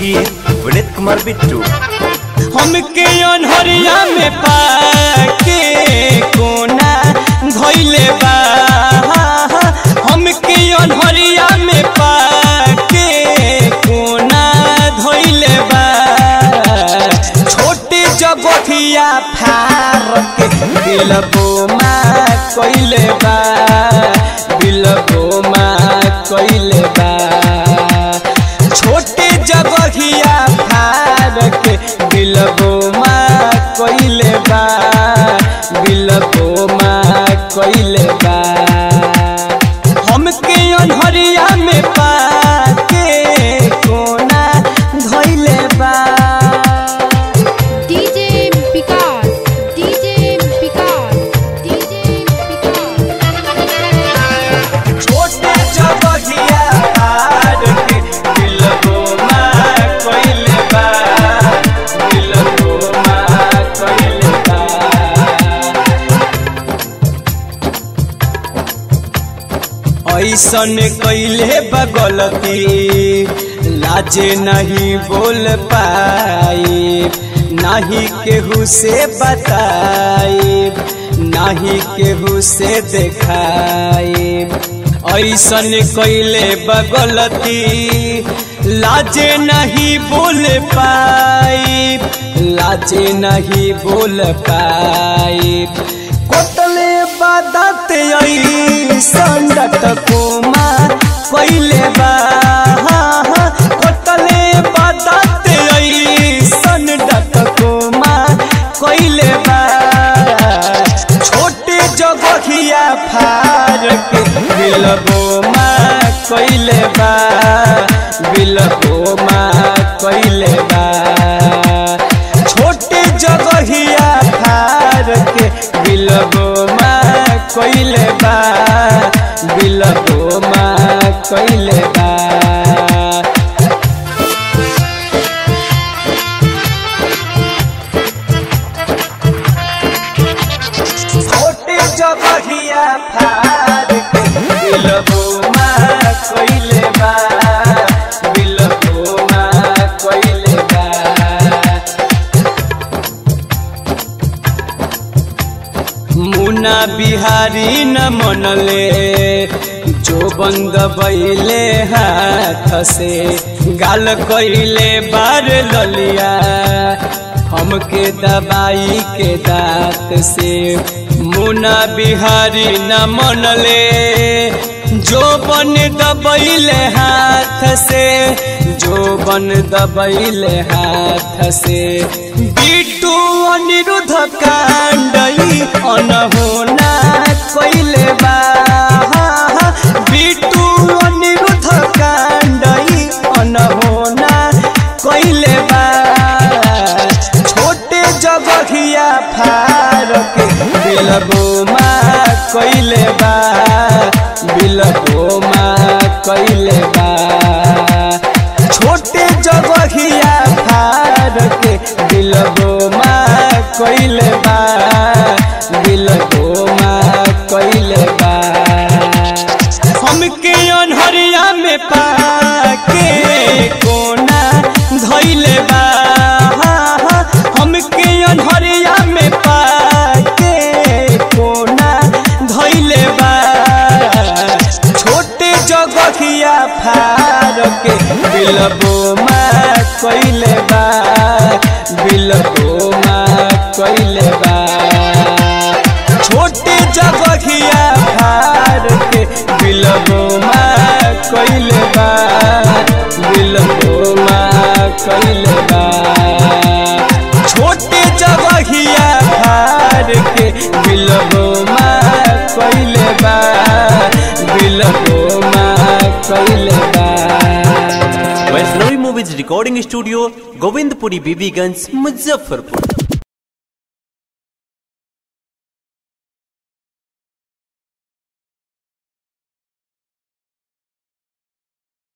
संगीत विनीत कुमार बिट्टू हमके अनहरिया में पाके कोना धोइले बा हमके अनहरिया में पाके कोना धोइले बा छोटे जगथिया फार के बिलबो मा कइले बा बिलबो मा कइले बा छोटे जगहिया फार के बिलबो मा कइले बा बिलबो मा कइले बा हमके अनहरिया में पाके कोना धइले बा DJ Picard, DJ Picard, DJ Picard. छोटे जगहिया फार के बिलबो मा कइले बा बिलबो मा कइले बा ऐसन कैले बगलती लाजे नहीं बोल पाई नहीं केहू से बताई नहीं केहू से देखाई ऐसन कैले बगलती लाजे नहीं बोल पाई लाजे नहीं बोल पाई कोटले बादत संडट कोमा पहिले बा कोटले बादत संडट कोमा पहिले बा छोटे जगहिया फार के बिलबो मा कइले बा बिलबो मा कइले बा छोटे जगहिया फार के बिलबो मा कइले बा बिलबो मा कइले बा छोटे जगहिया फार के बिलबो मा कइले बा बिलबो मा कइले बा मुना बिहारी न मनले जो बंद बैले हाथ से गाल कैले बार ललिया हमके दबाई के दांत से मुना बिहारी न मनले जो बन दबैले हाथ से जो बन दबैले हाथ से बिटू अनिरुद्ध कांडई अनहोना कैले बा बिटू अनिरुद्ध कांडई अनहोना कैले बा छोटे जगहिया फार के बिलबो मा कैले बा बिलबो मा कैले बा छोटे जगहिया फार के बिलबो मा कैले बा बिलबो मा कैले बा हमके अनहरिया में पाके कोना धइले बा हमके अनहरिया में पाके कोना धइले बा छोटे जगहिया फार के बिलबो मा कइले बा बिलबो मा कइले बा छोटे जगहिया फार के बिलबो मा कइले बा बिलबो मा कइले बा छोटे जगहिया फार के बिलबो मा कइले बा बिलबो मा कइले बा Vaishnavi movies recording studio Govindpuri Bibiganj Muzaffarpur